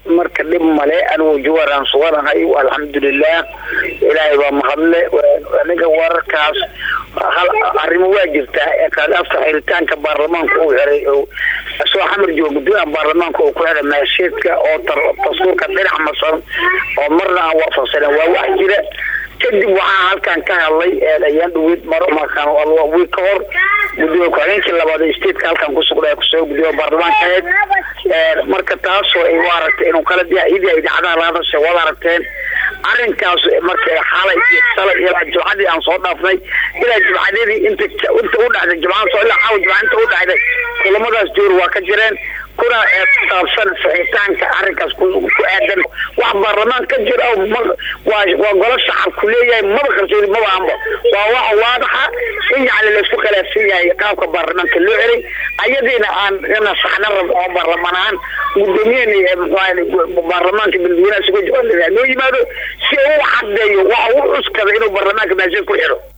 marka dhib male anigu jawaaraan suganahay alxamdulilah ilaahay baa mahadle aniga wararkaas hal arrimo waa jirtaa kaadaafta xiritaanka baarlamaanka uu xiray soo xamar jooga guddooyaha baarlamaanka uu ku xiray maasheedka oo dastuurka dhinac masan oo marna aan waafaqsanen waa wax jira kadib waxaa halkan ka hadlay ayaan dhaweyd maro markaan wiil ka hor gudoomiye ku-xigeenkii labaad stateka halkan kusugnaa kusoo gudoomiye baarlamaanka ahayd marka taasoo ay u aragtay inuu kala diya idii ay dhacdaha la hadashay wada aragteen arrinkaas marka xalay iyo shalay ilaa jimcadii aan soo dhaafnay ilaa jimcadadii inta inta u dhacday jimcada soo ilaa caawa jimca inta u dhacday kulamadaas joor waa ka jireen kuna saabsan saxitaanka arrinkaas ku aadan wax baarlamaan ka jira waa waa golo shacabku leeyahay maba qarsoodi maba anba waa wax waadaxa in yani laisku khilaafsan yahay qaabka baarlamaanka loo celay ayadiina aan ina saxna rab oo baarlamaan ahaan gudoomiyahani baarlamaanka dadweynaha suga jawaab loo yimaado si uu cadeeyo waxa u cuskada inuu baarlamaanka maasheed ku xiro